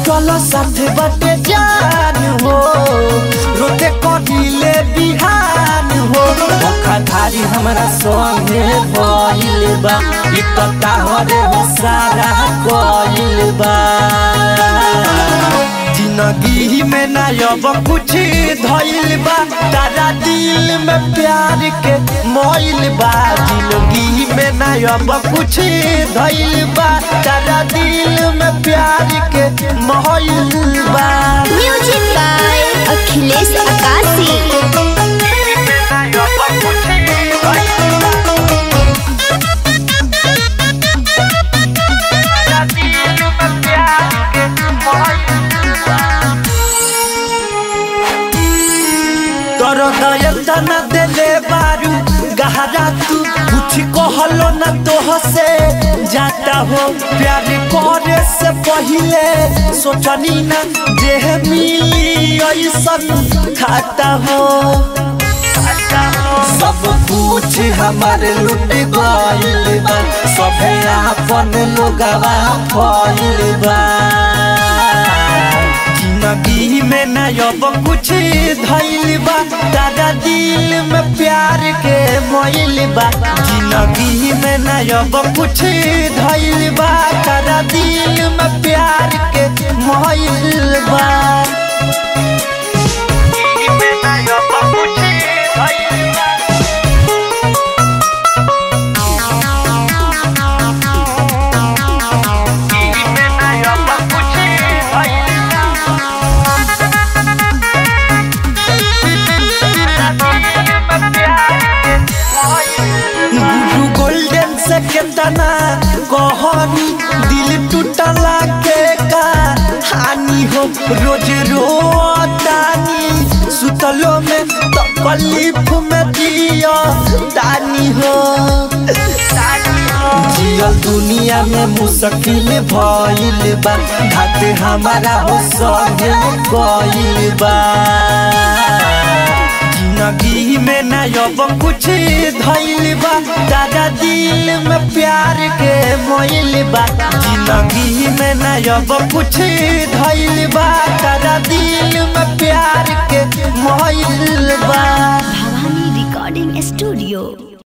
छूटल साथ बाटे जान हो रोते करिले बिहान हो धोखाधारी हमरा संगे भइल बा इ त ताहरे हो सारा कइल बा जिंदगी में ना अब कुछ धइल बा तारा दिल में प्यार के मोइल बा जिंदगी में ना अब कुछ धइल बा तारा दिल में प्यार के मोइल बा म्यूजिक बाय अखिलेश आकाशी तोर दयता न देले बारू गहरा तू कुछ कहलो न तोह से जाता हो प्यार करे से पहिले सोचनी न जे मिली ऐसन खाता हो सब कुछ हमारे लुट गइल बा सभे आपन लोगवा फइल बा जिंदगी में न अब कुछ धइल बा दादा दिल में प्यार के मोइल बा जिंदगी में न अब कुछ धइल बा दादा दिल में प्यार के मोइल बा गुरु गोल्डन से केतना कहनी दिल टूटला के का हानि हो रोज रोतानी सुतलो में तकलीफ में दिया तानी हो जियल दुनिया में मुश्किल भइल बा घाटे हमारा हो संगे गइल बा जिंदगी में न अब कुछ धइल बा दादा दिल में प्यार के मोइल बा जिंदगी में न अब कुछ धइल बा